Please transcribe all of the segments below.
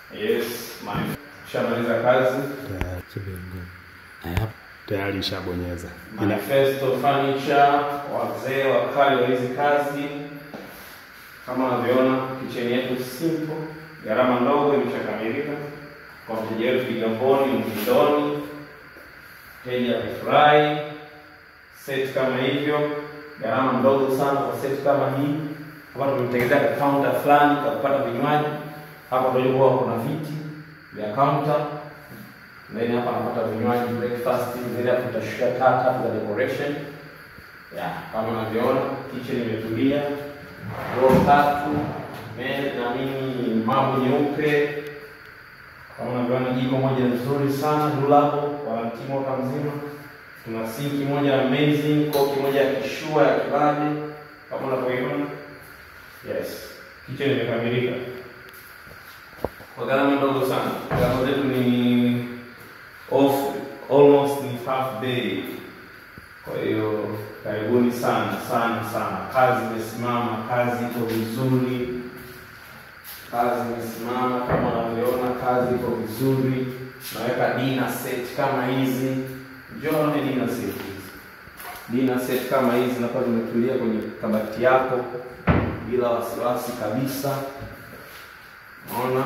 Yes, man. Shamaliza kazi. Tayari ishabonyeza. Manifesto Furniture, wazee wakali wa hizi kazi. Kama unavyoona kicheni yetu simple, gharama ndogo imeshakamilika kwa mteja wetu Kigamboni Mkindoni. Mteja amefurahi. Set kama hivyo, gharama ndogo sana kwa set kama hii. Hapa tumemtengenezea ka counter fulani kwa kupata vinywaji. Hapa ndio huwa kuna viti vya counter then hapa anapata vinywaji breakfast, then hapo tutashika taa tatu za decoration. Ya, kama unavyoona kitchen imetulia, row tatu, meza na nini, mambo nyeupe. Kama unavyoona jiko moja nzuri sana dulabo kwa mtimu mwaka mzima. Tuna sinki moja amazing, koki moja ya kishua ya kibabe kama unavyoiona. Yes, kitchen imekamilika kwa gharama ndogo sana. Gharama zetu ni off almost ni half day. Kwa hiyo karibuni sana sana sana. Kazi imesimama, kazi iko vizuri, kazi imesimama kama unavyoona, kazi iko vizuri. Naweka dinner set kama hizi, njoo ni dinner set hizi, dinner set kama hizi zinakuwa zimetulia kwenye kabati yako bila wasiwasi kabisa. Unaona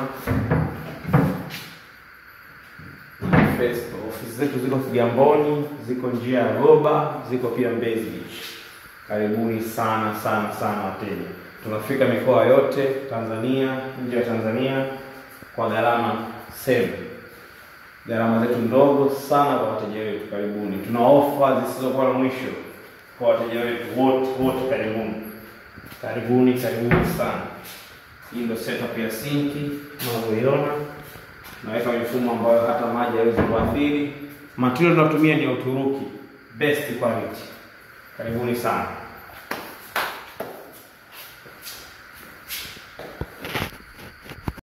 Manifesto. Ofisi zetu ziko Kigamboni, ziko njia ya Goba, ziko pia Mbezi Beach. Karibuni sana sana sana wateja. Tunafika mikoa yote Tanzania, nje ya Tanzania kwa gharama same. Gharama zetu ndogo sana kwa wateja wetu. Karibuni. Tuna ofa zisizokuwa na mwisho kwa wateja wetu wote wote. Karibuni, karibuni, karibuni sana. Hii ndio setup ya sinki unavyoiona naweka mifumo ambayo hata maji hawezi kuathiri. Material tunatumia ni ya Uturuki, best quality. Karibuni sana.